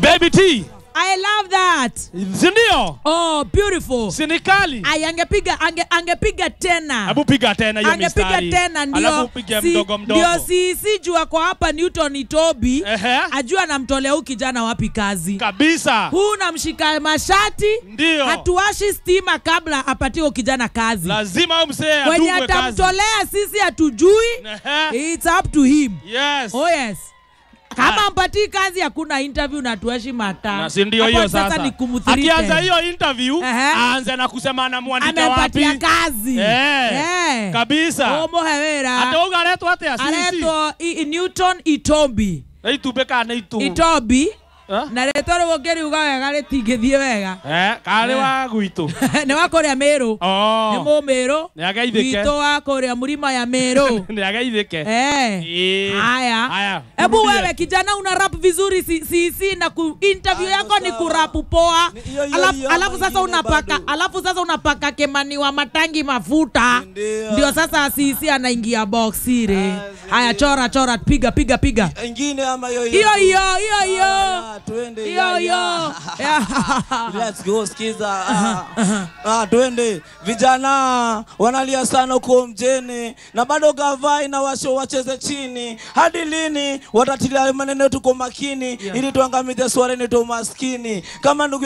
Baby T. I love that. Si ndio? Oh, beautiful. Si ni kali? Ay, angepiga ange, angepiga tena Hebu piga tena hiyo angepiga mistari. tena Alafu ndio upige si- mdogo mdogo. ndio si si jua kwa hapa Newton Itobi Ehe. ajua anamtolea huyu kijana wapi kazi Kabisa. huu namshika mashati Ndio. hatuwashi stima kabla apatie huyu kijana kazi Lazima huyu mzee wenye atungwe kazi. atamtolea sisi hatujui Ehe. it's up to him Yes. oh yes kama Ah. mpatii kazi hakuna interview na tueshi mata Na si ndio Hapo hiyo sasa sasa. ni kumthirite. Akianza hiyo interview, Ehe. aanze na kusema anamwandika wapi. amempatia kazi Eh. Eh. Kabisa. umuhe wira Ate uga aretwo atia sisi. aretwo I- I- Newton Itombi Itumbe kana itu. Itombi Eh? na rĩtwa rĩu ũngĩriuga wega rĩtingĩthiĩ wega Eh, karĩ wa gwitũ. nĩ wa kũrĩa mĩrũ nĩ Oh. mũmĩrũ Nĩ ageithĩke. witũ wa kũrĩa mũrima ya mĩrũ Nĩ ageithĩke. Eh. Eh. Haya. Haya. Hebu Turudie. wewe kijana una rap vizuri si, si, si na ku interview Hayo yako ni sawa. kurapu poa. Ni hiyo hiyo Alafu, hiyo alafu ama sasa ingine unapaka bado? alafu sasa unapaka kemani wa matangi mafuta. Ndio. Ndio sasa sisi anaingia box ile. Ah, Haya chora chora piga piga piga. ingine ama hiyo Hiyo tu? hiyo hiyo hiyo. Haya, twende Hiyo ya, hiyo. ya. Yeah. Let's go skiza. Ah, ah, twende. Vijana wanalia sana huko mjeni na bado gavai na washo wacheze chini. Hadi lini watatilia maneno tuko makini ili tuangamize swala ni umaskini. Kama ndugu